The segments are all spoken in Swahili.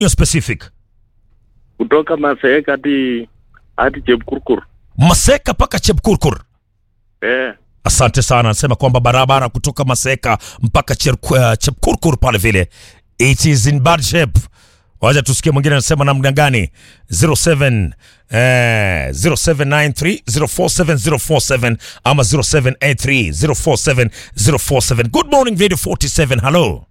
Hiyo specific. kutoka Maseeka hadi hadi Chepkurkur. Maseka mpaka Chepkurkur. Eh, Asante sana. Anasema kwamba barabara kutoka Maseka mpaka Cherku- uh, Chepkurkur pale vile it is in bad shape. Wacha tusikie mwingine anasema namna gani. 07 eh, 0793 047047 ama 0783 047047. Good morning Radio 47. Hello.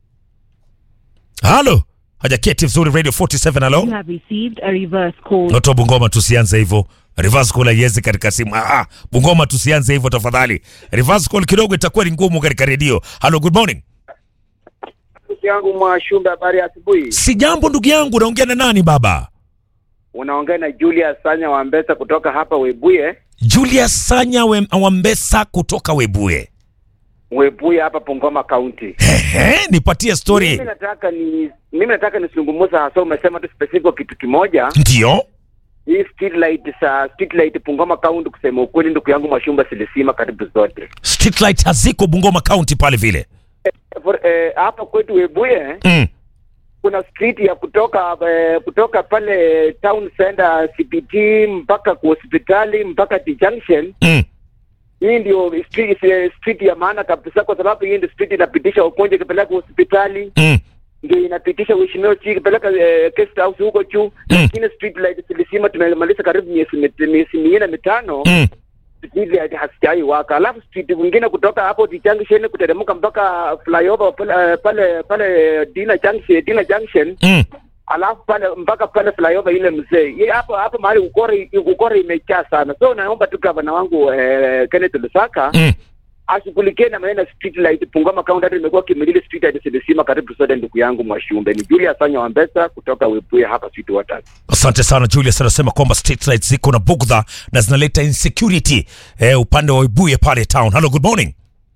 Hello. Hajaketi vizuri Radio 47. Hello. You have received a reverse call. Noto Bungoma, tusianze hivyo. Reverse call haiwezi katika simu. Ah, ah, Bungoma tusianze hivyo tafadhali. Reverse call kidogo itakuwa ni ngumu katika redio. Hello, good morning. Ndugu yangu Mwashumbe, habari ya asubuhi. Si jambo ndugu yangu, naongea na nani baba? Unaongea na Julius Sanya wa Mbesa kutoka hapa Webuye. Julius Sanya we, Wambesa kutoka Webuye. Webuye hapa Bungoma County. Ehe, nipatie Mimi story. nataka ni mimi nataka nisungumuze hasa, umesema tu specific kwa kitu kimoja, Ndio. hii street light sa street light Bungoma County. Kusema ukweli, ndugu yangu Mwashumbe, silisima karibu zote Street light haziko Bungoma County pale vile. For- eh, hapa kwetu Webuye Mm. kuna street ya kutoka eh, kutoka pale town center CPT mpaka kwa hospitali mpaka T junction Mm. hii ndio street, eh, street ya maana kabisa, kwa sababu hii ndio street inapitisha wagonjwa ikipeleka hospitali, Mm. ndio inapitisha uheshimiwa chi ikipeleka eh, guest house huko juu. Mm. Lakini street light zilisima, tumemaliza karibu miezi mit- miezi minne mitano, Mm. street light hazijai waka. Alafu street mwingine kutoka hapo T junction kuteremka mpaka flyover pale eh, pale pale Dina junction Dina junction Mm. alafu pale mpaka pale flyover ile mzee Ye, hapo hapo mahali ukore ukore imejaa sana, so naomba tu gavana wangu eh, Kenneth Lusaka Mm. ashughulikie na maneno ya street light Bungoma County. Hata imekuwa kimilili street light zilisima karibu zote. Ndugu yangu Mwashumbe ni Julius Sanya wa Mbesa kutoka Webuye hapa Sweet Waters. Asante sana Julius, anasema kwamba street lights ziko na bugdha na zinaleta insecurity eh, upande wa Webuye pale town. Hello, good morning.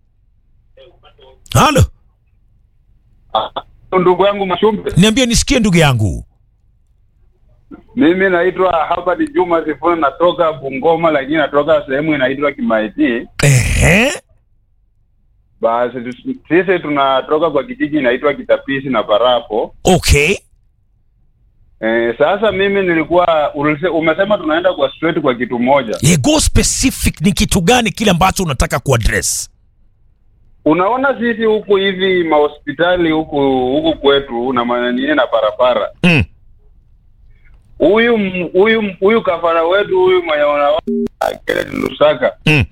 Hello. Ndugu yangu Mashumbe, Niambie nisikie ndugu yangu. mimi naitwa hapa ni Juma Sifuna, natoka Bungoma, lakini natoka sehemu inaitwa Kimaiti. Ehe. Basi tu- sisi tunatoka kwa kijiji inaitwa Kitapisi na Parapo. Okay. E, sasa mimi nilikuwa ulise, umesema tunaenda kwa straight kwa kitu moja. Ye, go specific ni kitu gani kile ambacho unataka kuaddress? Unaona sisi huku hivi mahospitali huku huku kwetu na manini na barabara Mm. huyu m- huyu m- huyu kafara wetu huyu mwenye unaona Kenneth Lusaka Mm.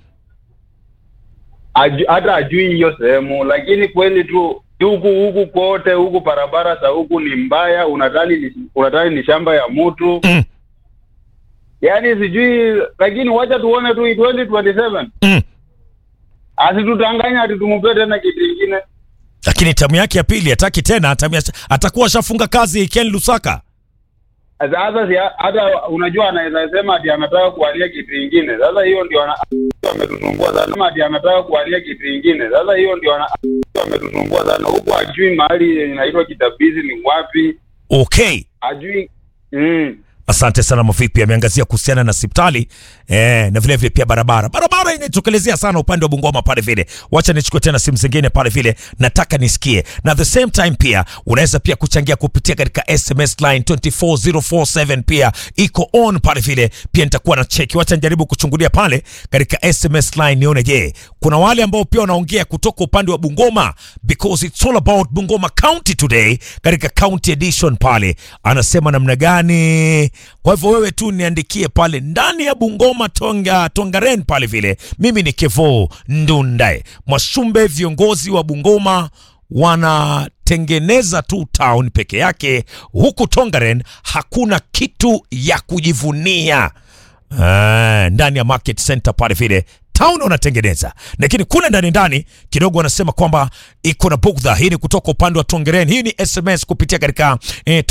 aju, hata ajui hiyo sehemu, lakini kweli tu huku huku kote huku barabara za huku ni mbaya, unadhani ni, unadhani ni shamba ya mtu Mm. yaani sijui, lakini wacha tuone tu 2027 Mm. asitutanganya ati tumpe tena kitu kingine. Lakini tamu yake ya pili hataki tena, tamu ya, atakuwa ashafunga kazi Ken Lusaka. Sasa si hata unajua, anaweza sema ati anataka kualia kitu kingine. Sasa hiyo ndio ana ametusumbua sana, Sema ati anataka kualia kitu kingine. Sasa hiyo ndio ana ametusumbua sana, huku ajui mahali inaitwa Kitabizi ni wapi, Okay. ajui mm. Asante sana Mavipi, ameangazia kuhusiana na hospitali eh, na vile vile pia barabara. Barabara inatokelezea sana upande wa Bungoma pale vile. Wacha nichukue tena simu zingine pale vile, nataka nisikie. Na at the same time pia unaweza pia kuchangia kupitia katika SMS line 24047 pia iko on pale vile, pia nitakuwa na cheki. Wacha nijaribu kuchungulia pale katika SMS line nione, je, kuna wale ambao pia wanaongea kutoka upande wa Bungoma because it's all about Bungoma County today katika county edition pale, anasema namna gani? Kwa hivyo wewe tu niandikie pale ndani ya Bungoma Tonga Tongaren pale vile. Mimi ni Kevo Ndundae Mwashumbe, viongozi wa Bungoma wanatengeneza tu town peke yake, huku Tongaren hakuna kitu ya kujivunia. Ah, ndani ya market center pale vile town wanatengeneza, lakini kule ndani ndani kidogo wanasema kwamba iko na bugdha. Hii ni kutoka upande wa Tongeren. Hii ni SMS kupitia katika eh,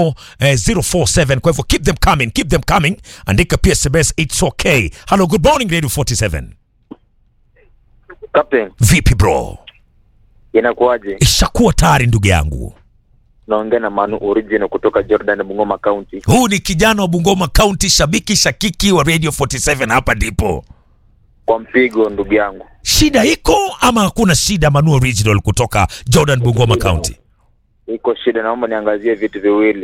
24047 kwa hivyo keep them coming, keep them coming. Andika pia SMS, it's okay. Hello, good morning Radio 47. Captain, Vipi bro, inakuwaje? ishakuwa tayari ndugu yangu. Naongea na Manu Original kutoka Jordan, Bungoma County. Huu ni kijana wa Bungoma County, shabiki shakiki wa Radio 47. Hapa ndipo Kwa mpigo ndugu yangu. shida iko ama hakuna shida? Manu Original kutoka Jordan, Bungoma County. Iko shida, naomba niangazie vitu viwili.